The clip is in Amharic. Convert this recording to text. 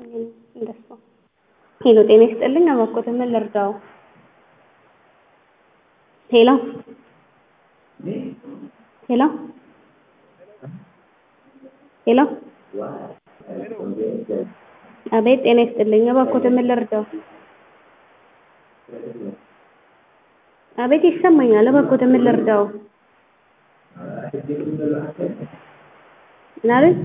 እንደሱ ሄሎ ጤና ይስጥልኝ እባክዎት ምን ልርዳዎ ሄሎ ሄሎ ሄሎ አቤት ጤና ይስጥልኝ እባክዎት ምን ልርዳዎ አቤት ይሰማኛል እባክዎት ምን ልርዳዎ ምን አሉኝ